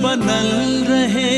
बनल रहे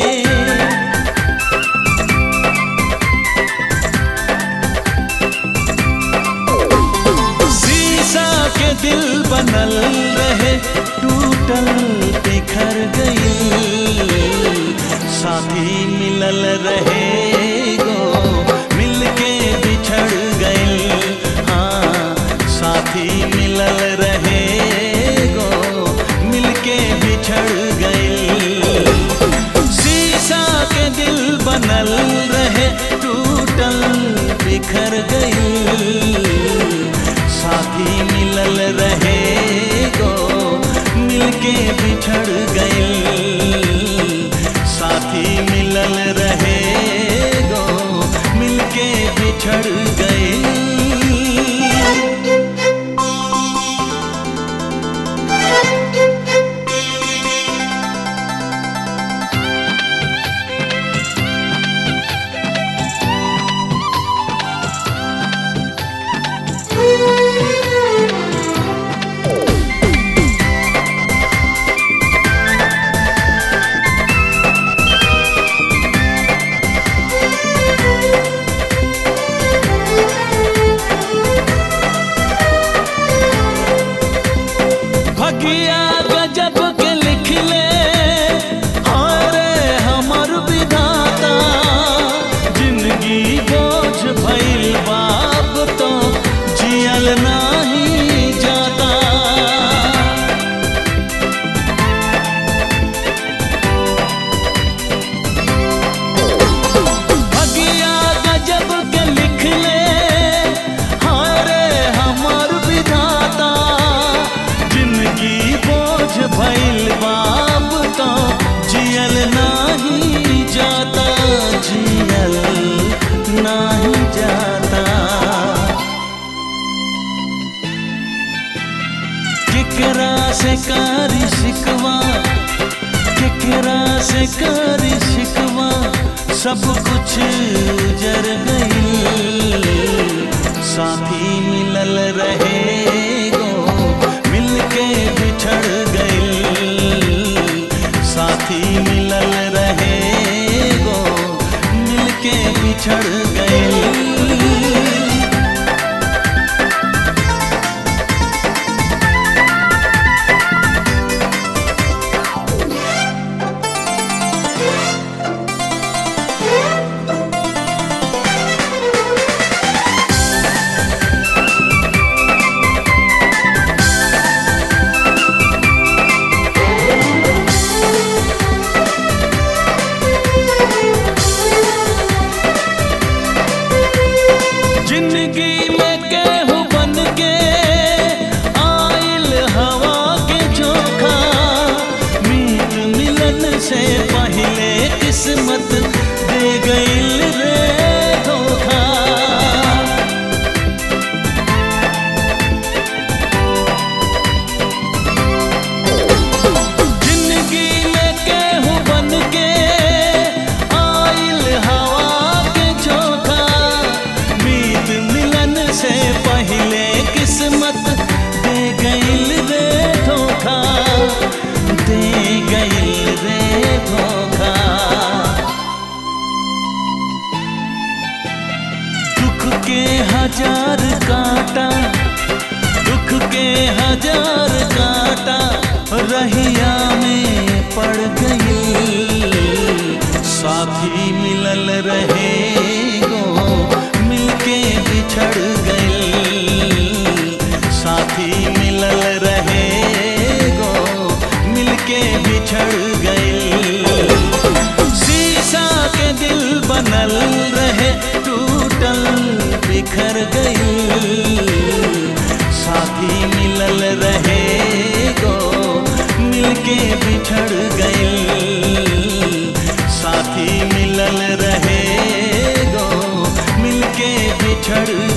शीशा के दिल बनल रहे टूटल बिखर गई साथी मिलल रहे गो मिलके बिछड़ गई हाँ साथी मिलल रहे गो मिलके बिछड़ गई शीशा के दिल बनल रहे टूटल बिखर गई साथी मिलल रहे गो मिलके बिछड़ गई साथी मिलल रहे गो मिलके बिछड़ गई भगिया गजब के लिख ले अरे हमर विधाता जिंदगी बोझ भइल बाप तो जियल नाही जाता भगिया गजब के लिख ले हारे हमर विधाता जिंदगी बोझ भइल बाप तो जियल नाही जाता जियल नाही जाता केकरा से कारी शिकवा केकरा से कारी शिकवा सब कुछ जर गई साथी मिलल रहे गो मिलके बिछड़ गई साथी मिलल रहे गो मिलके बिछड़ गई जिंदगी में केहू बन के आइल हवा के चोखा मीत मिलन से पहले किस्मत दे गइल रे धोखा जिंदगी में केहू बन के आइल हवा के चोखा मीत मिलन से पहले किस्मत दे गइल रे धोखा दे गइल रे धोखा दुख के हजार कांटा दुख के हजार कांटा रहिया में पड़ गई साथी मिलल रहे गो मिलके बिछड़ गई साथी मिलल रहे गो मिलके बिछड़ गई शीशा के दिल बनल रहे टूटल बिखर गई साथी मिलल रहे गो मिलके बिछड़ गई साथी मिलल रहे गो मिलके बिछड़